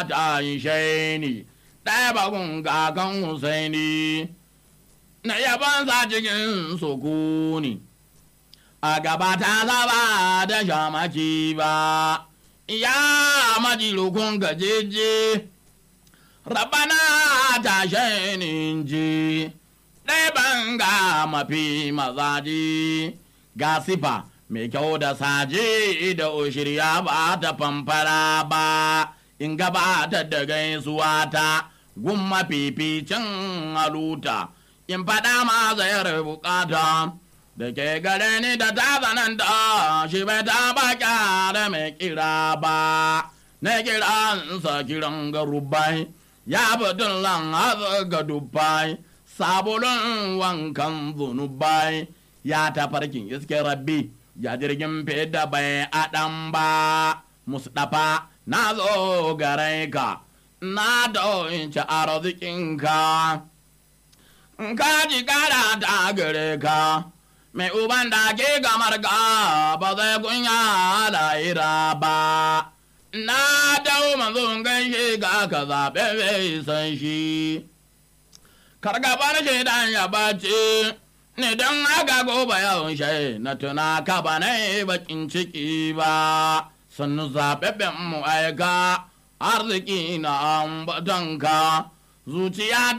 ta yi shaini ɗaya bakun kakan Husaini na yabansa cikin sukuni a gaba ta zaba da shamaki ba ya maji rukun gajeje rabana ta shainin ji ɗaya banga mafi mazaji ga sifa mai kyau da saje da ushirya ba ta famfara ba in gabata da gaisuwa ta gun mafificin haluta in faɗa ma zayar bukata da ke gare ni da ta zananta shi bai ta ba da mai kira ba na kiransa kiran garubai ya fitin lan ga dubbai sabulun wankan zunubai ya tafarkin iske rabbi ya jirgin fida bai aɗan ba mustapha na zo gare ka na ci arzikinka ka ji kara ta gare ka mai uban da ke gamar ga ba zai kunya lahira ba na dau manzon gaishe ga ka zaɓe bai san shi kargabar shaidan ya bace ni don haka gobe yawon shai na tuna ka ba na bakin ciki ba sannu zaɓaɓɓen mu aika arziki na ambatanka zuciya